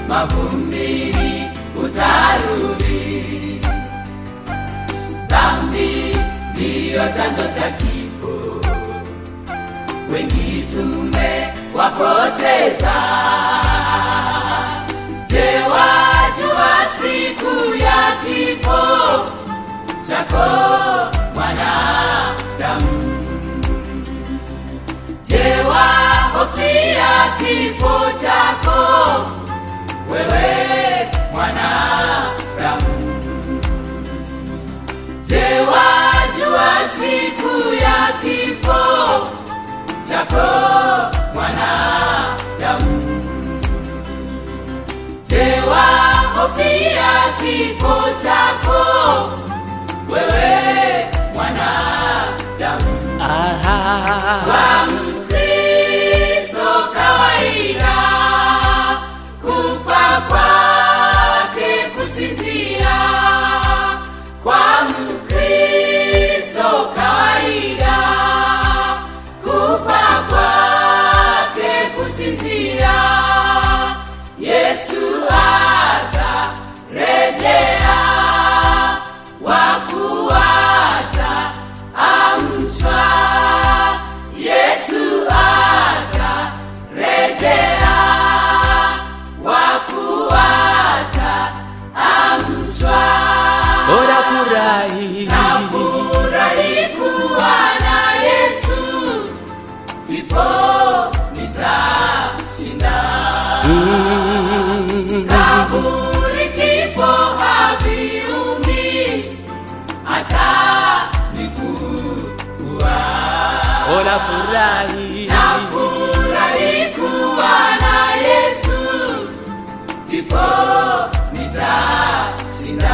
mavumbini utarudi. Dhambi ndiyo chanzo cha kifo, wengi tumewapoteza. Je, wajua siku ya kifo chako mwanadamu? Je, wahofia kifo chako wewe mwanadamu? Je, wajua siku ya kifo chako mwanadamu? Je, wahofia kifo chako wewe mwanadamu? Kwa Mkristo kawaida, kufa kwake kusinzia. Kwa Mkristo kawaida, kufa kwake kusinzia. Yesu atarejea, wafu wataamshwa. Yesu atarejea, wafu wataamshwa. Bora furahi Nafurahi kuwa na Yesu, kifo nitashinda. Kaburi kifo haviumi, atanifufua. Bora furahi Nafurahi kuwa na Yesu, kifo nitashinda.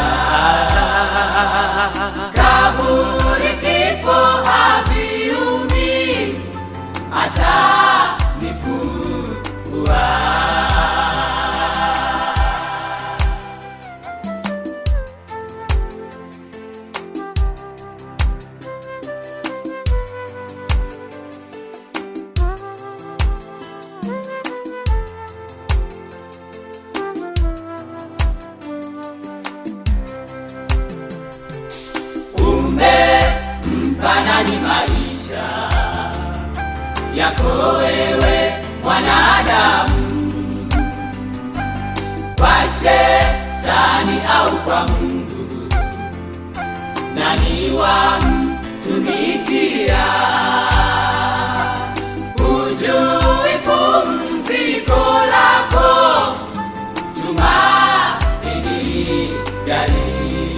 Kaburi kifo haviumi, atanifufua. Umempa nani maisha yako wewe mwanadamu? Kwa shetani au kwa Mungu? Nani wamtumikia? Hujui pumziko lako, tumaini gani?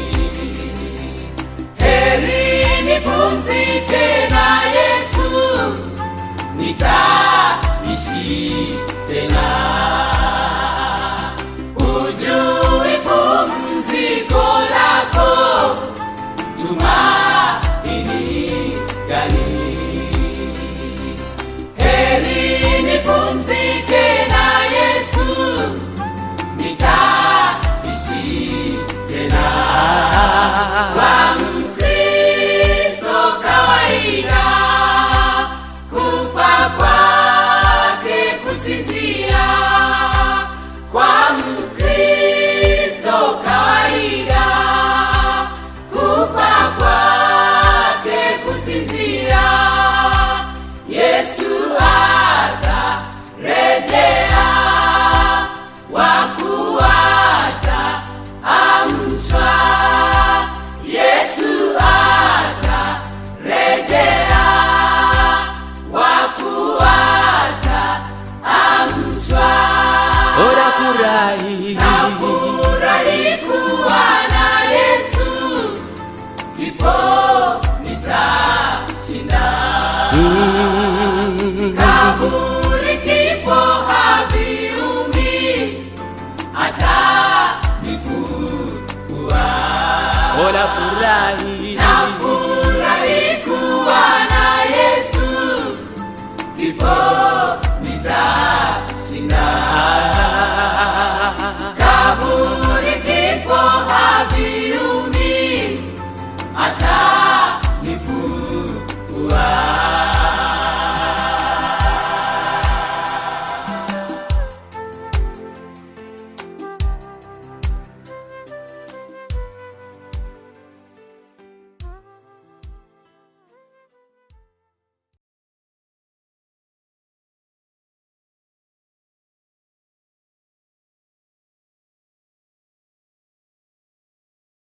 Heri nipumzike na Yesu, nitaishi tena. Hujui pumziko lako, tumaini gani? Heri nipumzike na Yesu, nitaishi tena. Kwa Mkristo kawaida, kufa kwake kusinzia. Kwa Mkristo kawaida, kufa kwake kusinzia. Yesu atarejea, wafu wataamshwa. Yesu atarejea, wafu wataamshwa. Bora furahi Nafurahi kuwa na Yesu, kifo nitashinda. Kaburi kifo haviumi, atanifufua. Bora furahi Nafurahi